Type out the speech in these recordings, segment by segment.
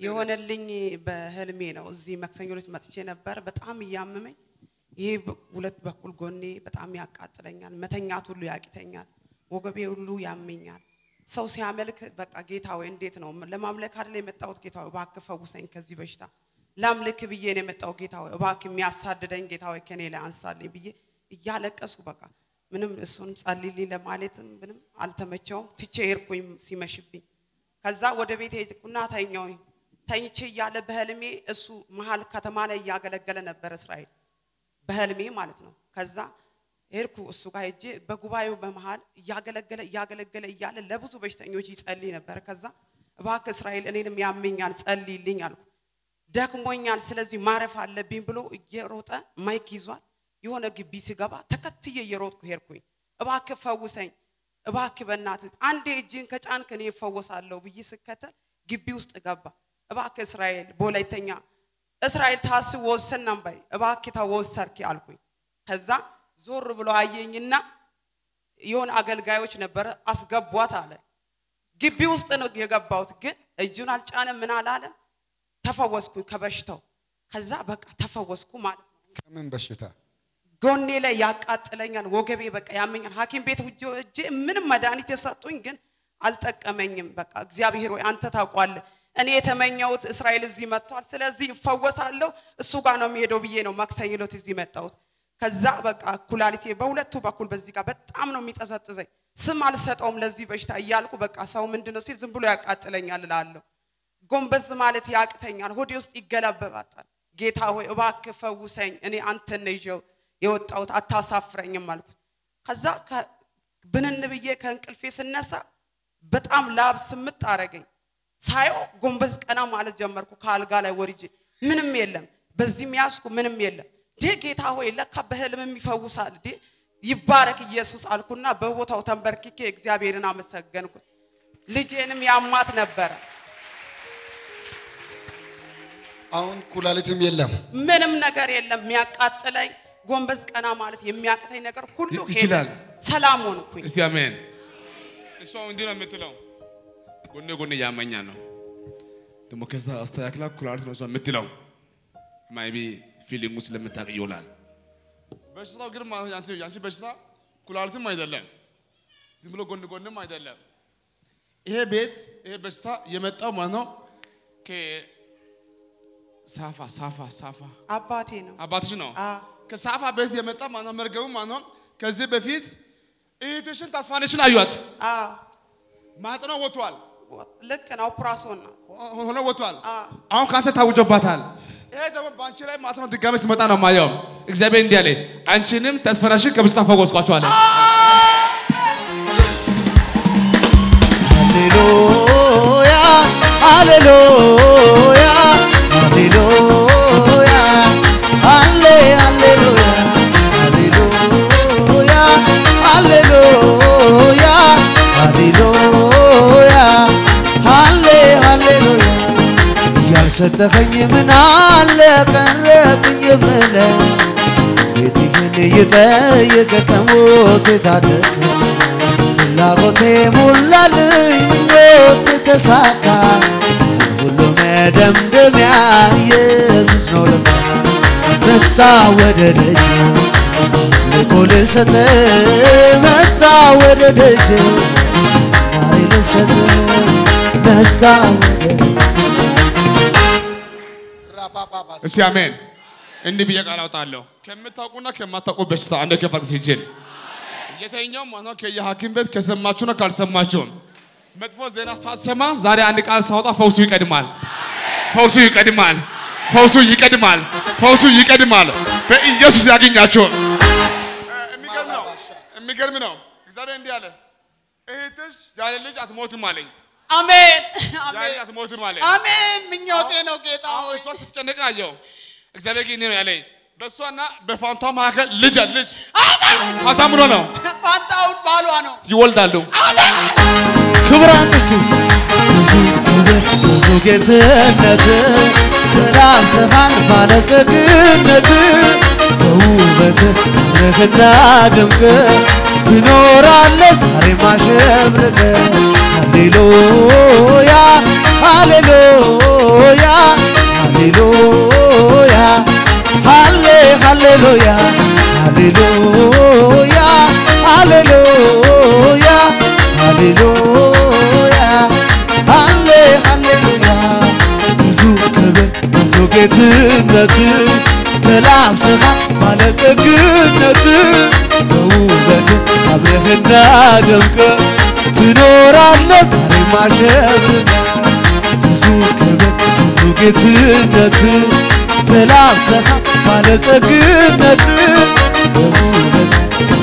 የሆነልኝ በህልሜ ነው። እዚህ መክሰኞ ዕለት መጥቼ ነበር። በጣም እያመመኝ ይህ ሁለት በኩል ጎኔ በጣም ያቃጥለኛል። መተኛት ሁሉ ያቂተኛል። ወገቤ ሁሉ ያመኛል። ሰው ሲያመልክ በቃ ጌታ ወይ እንዴት ነው ለማምለክ አይደል የመጣሁት? ጌታ ወይ እባክህ ፈውሰኝ ከዚህ በሽታ ላምልክ ብዬ ነው የመጣው። ጌታ ወይ እባክህ የሚያሳድደኝ ጌታ ወይ ከኔ ላይ አንሳልኝ ብዬ እያለቀስኩ በቃ ምንም እሱንም ጸልይልኝ ለማለትም ምንም አልተመቸውም። ትቼ ሄድኩኝ ሲመሽብኝ። ከዛ ወደ ቤት ሄድኩና ተኛሁኝ። ተኝቼ እያለ በህልሜ እሱ መሀል ከተማ ላይ እያገለገለ ነበር እስራኤል በህልሜ ማለት ነው። ከዛ ሄድኩ እሱ ጋር ሄጄ በጉባኤው በመሃል እያገለገለ እያገለገለ እያለ ለብዙ በሽተኞች ይጸልይ ነበር። ከዛ እባክህ እስራኤል እኔንም ያመኛል ጸልይልኝ አልኩ። ደክሞኛል፣ ስለዚህ ማረፍ አለብኝ ብሎ እየሮጠ ማይክ ይዟል። የሆነ ግቢ ሲገባ ተከትዬ እየሮጥኩ ሄድኩኝ። እባክህ ፈውሰኝ፣ እባክህ በእናትህ አንዴ እጅን ከጫንክ እኔ እፈወሳለሁ ብዬ ስከተል ግቢ ውስጥ ገባ። እባክህ እስራኤል በወላይተኛ እስራኤል ታስብ ወሰናም ባይ እባክህ ተወሰርኪ አልኩኝ። ከዛ ዞር ብሎ አየኝና የሆነ አገልጋዮች ነበረ አስገቧት አለ። ግቢ ውስጥ ነው የገባሁት፣ ግን እጁን አልጫነም ምን አላለም። ተፈወስኩ ከበሽታው። ከዛ በቃ ተፈወስኩ ማለት ነው። ከምን በሽታ ጎኔ ላይ ያቃጥለኛል፣ ወገቤ በቃ ያመኛል። ሐኪም ቤት ውጆ እጄ ምንም መድኃኒት የሰጡኝ ግን አልጠቀመኝም። በቃ እግዚአብሔር ወይ አንተ ታውቋለህ። እኔ የተመኘሁት እስራኤል እዚህ መጥቷል፣ ስለዚህ እፈወሳለሁ፣ እሱ ጋር ነው የሚሄደው ብዬ ነው ማክሰኞ ዕለት እዚህ መጣሁት። ከዛ በቃ ኩላሊቴ በሁለቱ በኩል በዚህ ጋር በጣም ነው የሚጠዘጥዘኝ። ስም አልሰጠውም ለዚህ በሽታ እያልኩ በቃ ሰው ምንድን ነው ሲል ዝም ብሎ ያቃጥለኛል እላለሁ። ጎንበዝ ማለት ያቅተኛል፣ ሆዴ ውስጥ ይገለበባታል። ጌታ ሆይ እባክህ ፈውሰኝ፣ እኔ አንተን ነው ይዤው የወጣሁት አታሳፍረኝም አልኩት። ከዛ ብንን ብዬ ከእንቅልፌ ስነሳ በጣም ላብ ስምጥ አረገኝ። ሳየው ጎንበዝ ቀና ማለት ጀመርኩ። ከአልጋ ላይ ወርጄ ምንም የለም፣ በዚህም ያዝኩ ምንም የለም። ዴ ጌታ ሆይ ለካ በህልምም ይፈውሳል፣ ዴ ይባረክ ኢየሱስ አልኩና በቦታው ተንበርክኬ እግዚአብሔርን አመሰገንኩት። ልጄንም ያማት ነበረ። አሁን ኩላሊትም የለም። ምንም ነገር የለም የሚያቃጥለኝ ጎንበዝ ቀና ማለት የሚያቅተኝ ነገር ሁሉ ሄደ። ይችላል። ሰላም ሆንኩኝ። እስቲ አሜን። እሷ እንዲህ ነው የምትለው፣ ጎኔ ጎኔ ያመኛ ነው ደግሞ ከዛ አስተካክላ ኩላሊት ነው እሷ የምትለው። ማይቢ ፊሊንጉ ስለምታውቅ ይውላል። በሽታው ግን ማለት ያንቺ ያንቺ በሽታ ኩላሊትም አይደለም፣ ዝም ብሎ ጎን ጎንም አይደለም። ይሄ ቤት ይሄ በሽታ የመጣው ማለት ነው ከሳፋ ሳፋ ሳፋ አባቴ ነው። አባትሽ ነው። አ ከሳፋ ቤት የመጣ ማለት ነው መርገሙ ማለት ነው። ከዚህ በፊት እህትሽን ተስፋነሽን አዩት። አ ማህፀኗ ወጥቷል፣ ልክ ነው። ኦፕራሶን ነው። ሆኖ ወጥቷል። አ አሁን ካንሰር ታውጆባታል። ይሄ ደግሞ በአንቺ ላይ ማለት ነው ድጋሜ ሲመጣ ነው ማየው። እግዚአብሔር እንዲህ አለ፣ አንቺንም ተስፋነሽን ከበሽታ ፈወስኳቸው አለ። ሃሌሉያ ሃሌሉያ ሃሌሉያ ሃሌ ሃሌሉያ ሃሌሉያ ሃሌሉያ ሃሌሉያ ሃሌ ሃሌሉያ ያልሰጠኸኝ ምን አለ ቀረብኝ የምለው ቤትህን እየጠየቀ ከሞት የታደገ ፍላጎቴ ሞላልኝ ምኞት ተሳካ ሁሉ መደምደሚያ ኢየሱስ ነው ለካ መጣ ወደ ደጅ ልኮ ልሰጥ መጣ ወደ ደጅ ዛሬ ልሰጥ መጣ ወደ ራባባባስ እስቲ አሜን። እንዲህ ብዬ ቃል አውጣለሁ። ከምታውቁና ከማታውቁ በሽታ አንድ ከፈቅ ሲጅል የተኛው ማለት ከየሐኪም ቤት ከሰማችሁና ካልሰማችሁም መጥፎ ዜና ሳሰማ ዛሬ አንድ ቃል ሳወጣ ፈውሱ ይቀድማል። ፈውሱ ይቀድማል። ፈውሱ ይቀድማል። ፈውሱ ይቀድማል። በኢየሱስ ያገኛችሁ። የሚገርም ነው። የሚገርም ነው። እግዚአብሔር እንዲህ አለ፣ እህትሽ ያለ ልጅ አትሞትም አለኝ። አሜን ያለ አሜን ልጅ አትሞትም አለኝ። አሜን። ምኞቴ ነው ጌታ አሁን ሆይ እሷ ስትጨነቅ አየው። እግዚአብሔር ግን እንዲህ ነው ያለኝ፣ በእሷና በፋንቷ መካከል ልጅ አለ። ልጅ ፋንታ ምን ነው ፋንታውን ባሏ ነው። ይወልዳሉ። ክብር አንጥስቲ ብዙ ክብር ብዙ ጌትነት ተላብሰሃል ባለጸግነት በውበት አምረህና ድምቅ ትኖራለህ ዛሬ ማሸብረቅ ሃሌሉያ ሃሌሉያ ሃሌሉያ ሃሌሉያ ሃሌሉያ ሃሌ ሃሌሉያ ብዙ ክብር ብዙ ጌትነት ተላብሰሃል ባለጸግነት በውበት አብረህና ደምቀ ትኖራለህ ዛሬ ማሸብርቀ ብዙ ክብር ብዙ ጌትነት ተላብሰሃል ባለጸግነት በውበት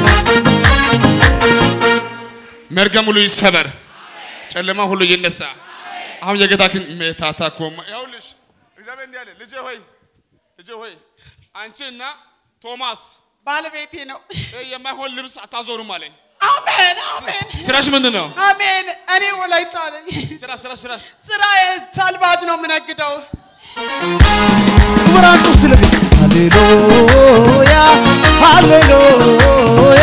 መርገም ሁሉ ይሰበር፣ ጨለማ ሁሉ ይነሳ። አሁን የጌታችን ሜታታ ኮማ ይኸውልሽ፣ እግዚአብሔር እንዲህ አለ፣ ልጄ ሆይ ልጄ ሆይ አንቺ እና ቶማስ ባለቤቴ ነው። ይህ የማይሆን ልብስ አታዞሩም አለኝ። አሜን አሜን ስራሽ ምንድን ነው? አሜን። እኔ ወላይታ ነኝ። ስራ ስራ ስራሽ ስራ ሳልባጅ ነው የምነግደው። ክብራቱ ስለ ሃሌሉያ ሃሌሉያ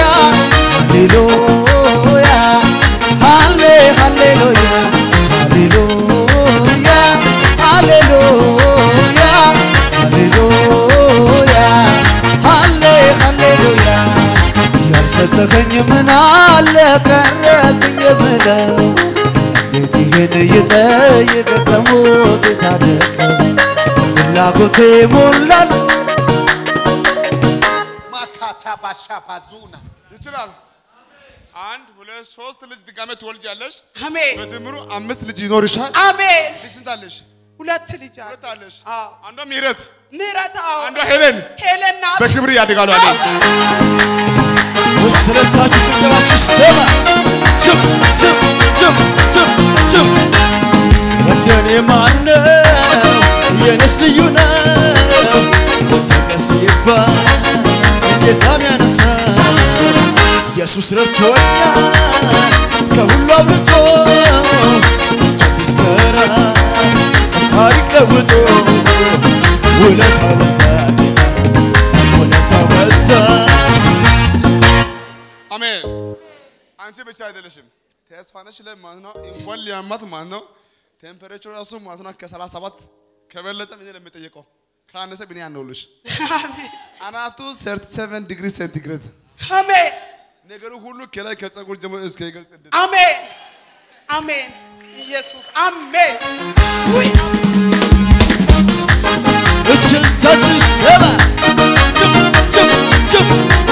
ሃሌሉያ ሃሌ ሃሌሉያ ሃሌሉያ ሃሌሉያ ሃሌሉያ ሃሌ ሃሌሉያ ያልሰጠኸኝ ምን አለ ቀረብኝ የምለው እንዴት ይህን እየጠየቀ ከሞት የታደገው ፍላጎቴ ሞላል ማካታ ባሻ ባዙና ይችላል። አንድ ሁለት ሶስት ልጅ ድጋሜ ትወልጃለሽ። አሜን በድምሩ አምስት ልጅ ይኖርሻል። አሜን። ልጅ ስንት አለሽ? ሁለት ልጅ አለ። ሁለት አለሽ። አዎ። አንዷ ምህረት፣ ምህረት አዎ። አንዷ ሄለን ሄለን ናት። በክብር ያድጋሉ አለኝ። ወስለታችሁ ጭንቅላችሁ ሰማ ችም ችም ችም ችም ችም እንደኔ ማነው የኔስ ልዩ ነው ወደቀስ ሲባል ጌታም ያነሳ ኢየሱስ ረድቶኛል ከሁሉ አብልጦ ቅዱስ መራ ታሪክ ለውጦ ውለታው በዛ ጌታ ውለታው በዛ አሜን። አንቺ ብቻ አይደለሽም። ተስፋነሽ ላይ ማለት ነው እንኳን ሊያማት ማለት ነው ቴምፐሬቸር ራሱ ማለት ነው ከሰላሳ ሰባት ከበለጠ ምን ለሚጠየቀው ካነሰ ምን ያነውልሽ አናቱ 37 ዲግሪ ሴንቲግሬድ አሜን ነገሩ ሁሉ ከላይ ከጸጉር ጀምሮ እስከ ይገልጽ ድረስ አሜን አሜን። ኢየሱስ አሜን። ውይ እስክልታችሁ ሰማ ጭብ ጭብ ጭብ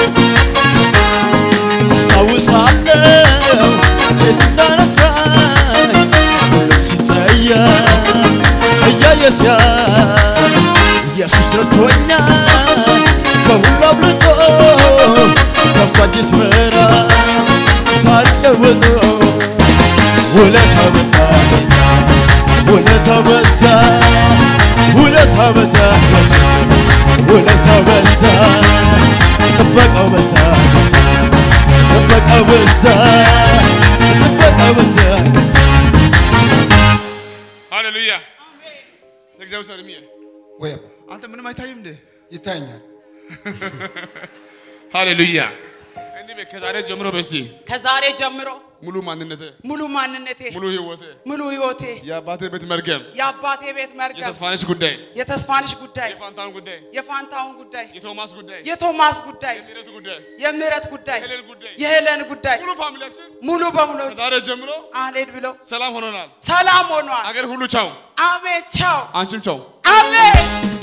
አስታውሳለሁ የት እንዳነሳኝ ሁሉም ሲጸየፍ እያየ ሲያይ ኢየሱስ ረድቶኛል ከሁሉ አብልጦ ከፍቶ አዲስ ምዕራፍ ታሪክ ለውጦ ውለታው በዛ ጌታ ውለታው በዛ ውለታው በዛ ኢየሱስ ውለታው በዛ ጥበቃው በዛ ጌታ ጥበቃው በዛ ጥበቃው በዛ ሃሌሉያ እግዚአብሔር ሰው እድሜ ወይ አንተ ምንም አይታይም እንዴ ይታኛል። ሃሌሉያ እንዲህ በይ ከዛሬ ጀምሮ በሲ ከዛሬ ጀምሮ ሙሉ ማንነቴ ሙሉ ማንነቴ ሙሉ ህይወቴ ሙሉ ህይወቴ የአባቴ ቤት መርገም የአባቴ ቤት መርገም የተስፋነሽ ጉዳይ የተስፋንሽ ጉዳይ የፋንታን ጉዳይ የፋንታውን ጉዳይ የቶማስ ጉዳይ የቶማስ ጉዳይ የምህረት ጉዳይ የምህረት ጉዳይ የሄለን ጉዳይ የሄለን ጉዳይ ሙሉ ፋሚሊያችን ሙሉ በሙሉ ከዛሬ ጀምሮ አልሄድ ብሎ ሰላም ሆኖናል። ሰላም ሆኗል። አገር ሁሉ ቻው፣ አሜን ቻው አንቺም ቻው። አሜን